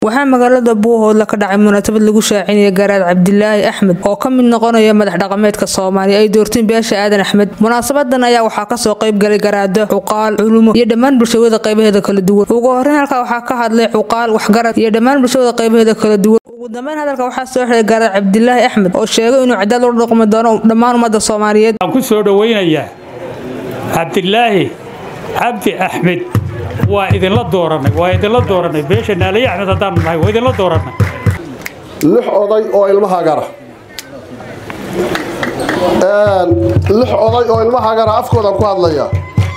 waxaa magaalada buuhoodla ka dhacay munaasabad lagu shaacinaya garaad cabdilaahi axmed oo ka mid noqonaya madax dhaqameedka soomaaliya ay doorteen beesha aadan axmed munaasabadan ayaa waxaa kasoo qayb galay garaado cuqaal culumo iyo dhammaan bulshawada qaybaheeda kala duwan ugu horeyn halkaa waxaa ka hadlay cuqaal waxgarad iyo dhammaan bulshawada qaybaheeda kala duwan ugu dambeyn hadalka waxaa soo xiray garaad cabdilaahi axmed oo sheegay inuu cadaalad ula dhaqmi doono dhammaan ummadda soomaaliyeed waxaan ku soo dhowaynayaa cabdilaahi cabdi axmed waa idinla dooranay waa idinla dooranay beesha naaliye axmed haddaanu nahay waa idinla dooranay lix oday oo ilmahaagara lix oday oo ilmahaagara afkoodaan ku hadlaya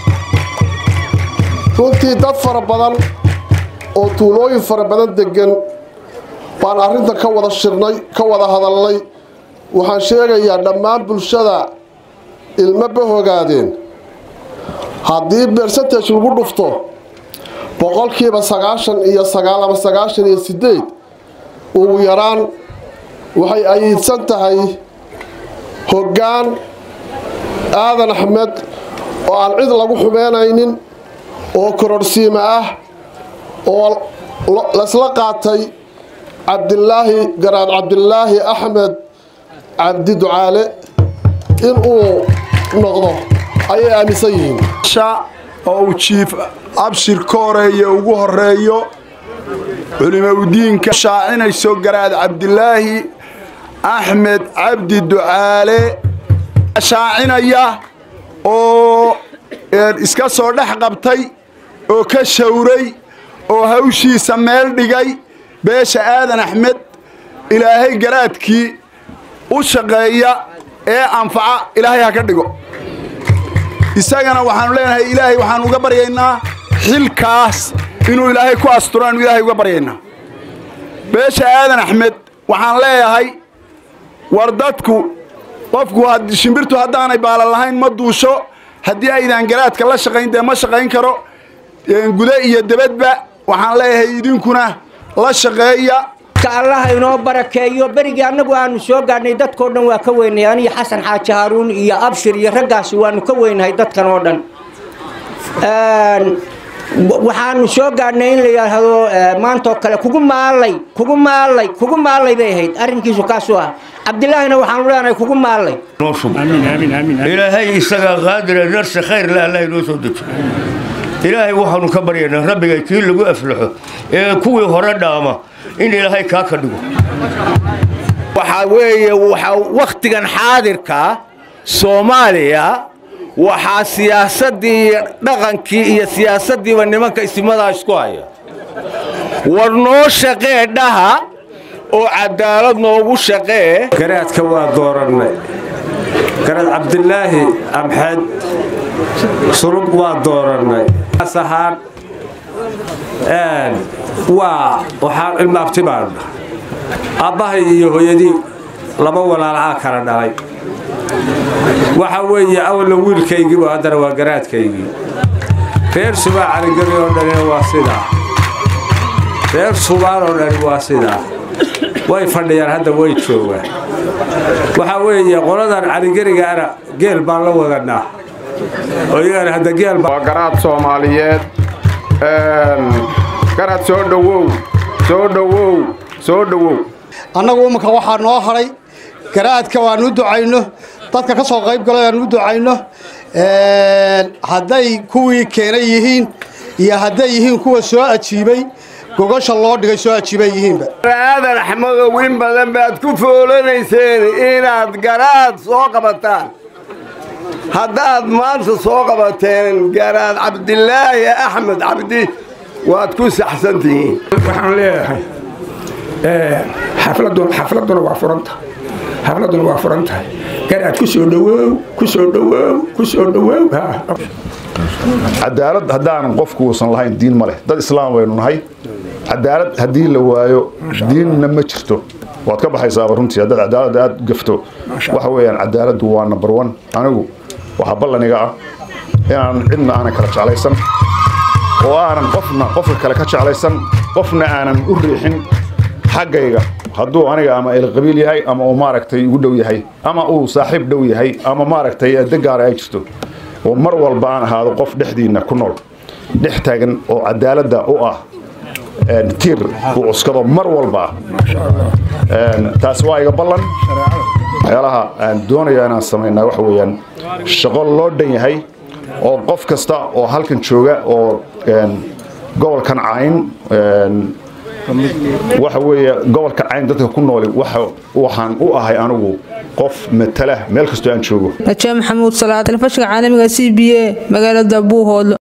runtii dad fara badan oo tuulooyin fara badan degan baan arrinta ka wada shirnay ka wada hadalnay waxaan sheegayaa dhammaan bulshada ilma bahogaadeen haddii bersentage lagu dhufto boqolkiiba sagaashan iyo sagaal ama sagaashan iyo sideed ugu yaraan waxay ayiidsan tahay hoggaan aadan axmed oo aan cid lagu xumeynaynin oo kororhsiima ah oo laysla qaatay cabdilaahi garaad cabdilaahi axmed cabdi ducaale inuu noqdo ayay aaminsan yihiin oo uu jiif abshir ka horeeya ugu horeeyo culimaudiinka shaacinayso garaad cabdilaahi axmed cabdi ducaale shaacinaya oo iska soo dhex qabtay oo ka shawray oo hawshiisa meel dhigay beesha aadan axmed ilaahay garaadkii u shaqeeya ee anfaca ilaahay ha ka dhigo isagana waxaanu leenahay ilaahay waxaan uga baryaynaa xilkaas inuu ilaahay ku asturaanu ilaahay uga baryaynaa beesha aadan axmed waxaan leeyahay war dadku qofku shimbirtu haddaanay baalan lahayn ma duusho haddii aydaan garaadka la shaqayn dee ma shaqayn karo gude iyo debadba waxaan leeyahay idinkuna la shaqeeya allaha inoo barakeeyo berigii annagu aanu soo gaadhnay dadkao dhan waa ka weynay aniyo xasan xaaji haaruun iyo abshir iyo raggaasi waanu ka weynahay dadkan oo dhan waxaanu soo gaadhnay in la yidhaahdo maantaoo kale kugu maallay kugu maallay kugu maallay bay ahayd arrinkiisu kaasuu ah cabdilaahina waxaanu leenahay kugu maallay ilaahay isagaa qaadira narsi khayr le allah inoo soo dejo ilaahay waxaanu ka baryaynaa rabbiga kii lagu aflaxo ee kuwii hore dhaama in ilaahay kaa ka dhigo waxaa weeye waxaa wakhtigan xaadirka soomaaliya waxaa siyaasaddii iyo dhaqankii iyo siyaasaddiiba nimanka isimadaa isku haya war noo shaqee dhaha oo cadaalad noogu shaqee garaadka waa doorannay garaad cabdilaahi amxed sulub waa doorannay ahaan waa waxaan ilma abti baan aabbahay iyo hooyadii laba walaalcaa kala dhalay waxa weeye awalna wiilkaygiibu haddana waa garaadkaygii reer subaa caligeli oo dhanina waa sidaa reer subaan oo dhani waa sidaa way fadhiyaan hadda way joogaan waxaa weeye qoladan caligeligaana geel baan la wadanaa oo iyagana hadda geel waa garaad soomaaliyeed garaad soo dhowow soo dhowow soo dhowow annagu ummanka waxaa noo hadhay garaadka waanu u ducayno dadka ka soo qayb galay aanu u ducayno hadday kuwii keenay yihiin iyo hadday yihiin kuwa soo ajiibay gogasha loo dhigay soo ajiibay yihiinba aadan axmedow in badan baad ku foolanayseen inaad garaad soo qabataan haddaad maanta soo qabateen garaad cabdilaahi axmed cabdi waad ku saxsan tihiin waxaan leeyahay xafladuna waa furanta xafladuna waa furan tahay garaad ku soo dhawoow ku soo dhawoow ku soo dhawoow cadaalad haddaanan qofku uusan lahayn diin ma leh dad islaam baynu nahay cadaalad haddii la waayo diinna ma jirto waad ka baxaysaaba runtii haddaad cadaaladda aada gafto waxa weeyaan cadaaladdu waa number one anigu waxaa ballaniga ah inaanan cidna aanan kala jeclaysan oo aanan qofna qofka kale ka jeclaysan qofna aanan u riixin xaggayga hadduu aniga ama elqabiil yahay ama uu maaragtay igu dhow yahay ama uu saaxiib dhow yahay ama maaragtay degaara ay jirto oo mar walba aan ahaado qof dhexdiinna ku nool dhex taagan oo cadaaladda u ah tiir uu cuskado mar walba taasi waa iga ballan waxyaalaha aan doonaya inaan samaynaa waxa weeyaan shaqo loo dhan yahay oo qof kasta oo halkan jooga oo gobolkan cayn waxa weeye gobolka cayn dadka ku nooli waxaan u ahay anigu qof matala meel kastoo aan joogo najaa maxamuud salaad telefishinka caalamiga c b a magaalada buuhoodlo